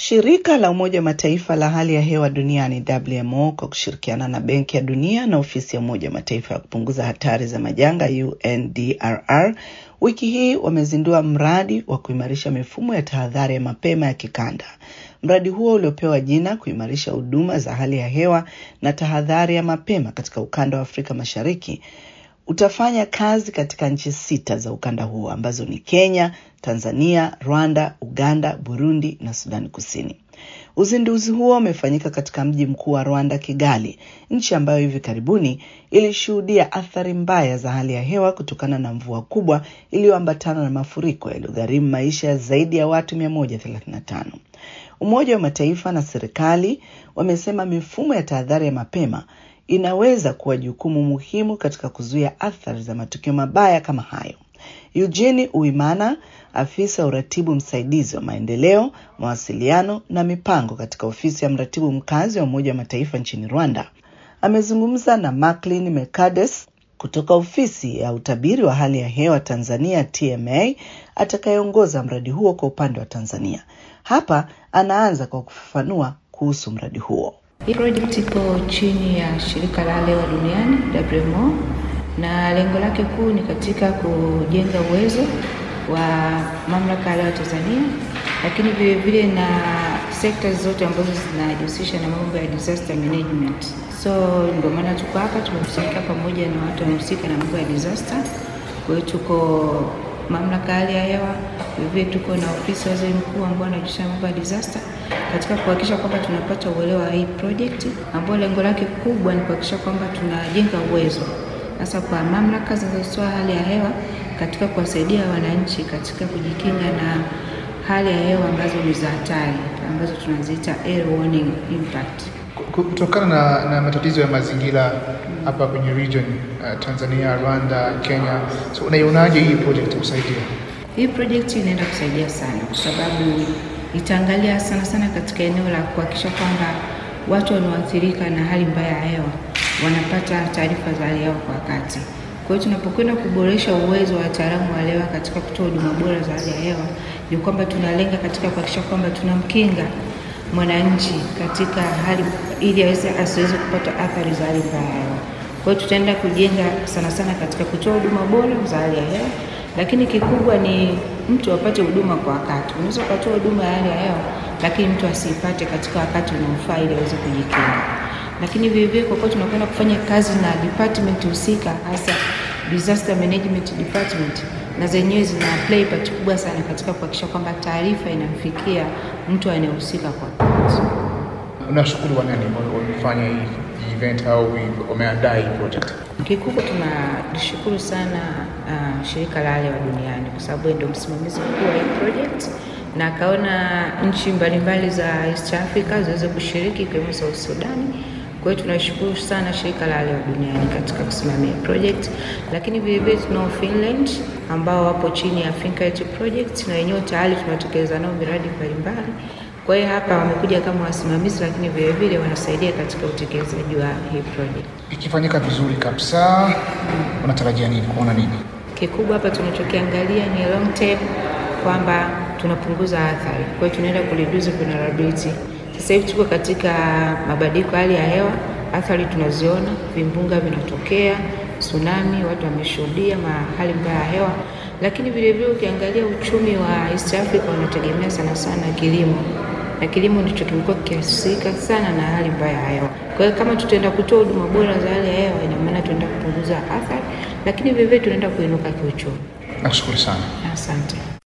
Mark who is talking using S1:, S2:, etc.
S1: Shirika la Umoja wa Mataifa la hali ya hewa duniani WMO kwa kushirikiana na Benki ya Dunia na ofisi ya Umoja wa Mataifa ya kupunguza hatari za majanga UNDRR wiki hii wamezindua mradi wa kuimarisha mifumo ya tahadhari ya mapema ya kikanda. Mradi huo uliopewa jina kuimarisha huduma za hali ya hewa na tahadhari ya mapema katika ukanda wa Afrika Mashariki utafanya kazi katika nchi sita za ukanda huo ambazo ni Kenya, Tanzania, Rwanda, Uganda, Burundi na Sudani Kusini. Uzinduzi huo umefanyika katika mji mkuu wa Rwanda, Kigali, nchi ambayo hivi karibuni ilishuhudia athari mbaya za hali ya hewa kutokana na mvua kubwa iliyoambatana na mafuriko yaliyogharimu maisha ya zaidi ya watu 135. Umoja wa Mataifa na serikali wamesema mifumo ya tahadhari ya mapema inaweza kuwa jukumu muhimu katika kuzuia athari za matukio mabaya kama hayo. Eugene Uimana, afisa uratibu msaidizi wa maendeleo, mawasiliano na mipango katika ofisi ya mratibu mkazi wa Umoja wa Mataifa nchini Rwanda, amezungumza na Macklin Mercades kutoka ofisi ya utabiri wa hali ya hewa Tanzania TMA, atakayeongoza mradi huo kwa upande wa Tanzania. Hapa anaanza kwa kufafanua kuhusu mradi huo.
S2: Hii project ipo chini ya shirika la hali ya hewa duniani WMO, na lengo lake kuu ni katika kujenga uwezo wa mamlaka ya hewa Tanzania, lakini vile vile na sekta zote ambazo zinajihusisha na mambo ya disaster management. So ndio maana tuko hapa, tumekusanyika pamoja na watu wanaohusika na mambo ya disaster. Kwa hiyo tuko mamlaka ya hali ya hewa, vile tuko na ofisi ya waziri mkuu ambao anajihusisha na mambo ya disaster katika kuhakikisha kwamba tunapata uelewa wa hii project ambayo lengo lake kubwa ni kuhakikisha kwamba tunajenga uwezo hasa kwa mamlaka zinazotoa hali ya hewa katika kuwasaidia wananchi katika kujikinga na hali ya hewa ambazo ni za hatari ambazo tunaziita air warning impact.
S3: Kutokana na, na matatizo ya mazingira hapa kwenye region uh, Tanzania, Rwanda, Kenya, so unaionaje hii project kusaidia?
S2: Hii project inaenda kusaidia sana kwa sababu itaangalia sana sana katika eneo la kuhakikisha kwamba watu wanaoathirika na hali mbaya ya hewa wanapata taarifa za hali ya hewa kwa wakati. Kwa hiyo tunapokwenda kuboresha uwezo wa wataalamu wa hewa katika kutoa huduma bora za hali ya hewa, ni kwamba tunalenga katika kuhakikisha kwamba tunamkinga mwananchi katika hali ili aweze asiweze kupata athari za hali mbaya ya hewa. Kwa hiyo tutaenda kujenga sana sana katika kutoa huduma bora za hali ya hewa, lakini kikubwa ni mtu apate huduma kwa wakati. Unaweza ukatoa huduma ya hali ya hewa, lakini mtu asiipate katika wakati unaofaa ili aweze kujikinga. Lakini vile vile, kwa kuwa tunakwenda kufanya kazi na department husika, hasa disaster management department, na zenyewe zina play part kubwa sana katika kuhakikisha kwamba taarifa inamfikia mtu anayehusika kwa wakati.
S3: Unashukuru wanani wamefanya hii event au wameandaa hii project?
S2: Kikubwa tunalishukuru sana uh, shirika la hali ya hewa duniani kwa sababu ndio msimamizi mkuu wa hii project na akaona nchi mbalimbali za East Africa ziweze kushiriki ikiwemo South Sudan. Kwa hiyo tunashukuru sana shirika la hali ya hewa duniani katika kusimamia project, lakini vile vile tunao Finland ambao wapo chini ya Fincare project na wenyewe tayari tunatekeleza nao miradi mbalimbali. Kwa hiyo hapa wamekuja kama wasimamizi, lakini vile vile wanasaidia katika utekelezaji wa hii project.
S3: Ikifanyika vizuri kabisa, unatarajia nini? Kuona nini?
S2: Kikubwa hapa tunachokiangalia ni long term, kwamba tunapunguza athari. Kwa hiyo tunaenda kureduce vulnerability. Sasa hivi tuko katika mabadiliko ya hali ya hewa, athari tunaziona, vimbunga vinatokea, tsunami, watu wameshuhudia hali mbaya ya hewa, lakini vile vile ukiangalia uchumi wa East Africa unategemea sana sana kilimo na kilimo ndicho kimekuwa kikihusika sana na hali mbaya ya hewa. Kwa hiyo kama tutaenda kutoa huduma bora za hali ya hewa, ina maana tunaenda kupunguza athari, lakini vile vile tunaenda kuinuka kiuchumi.
S3: Nakushukuru sana.
S2: Asante.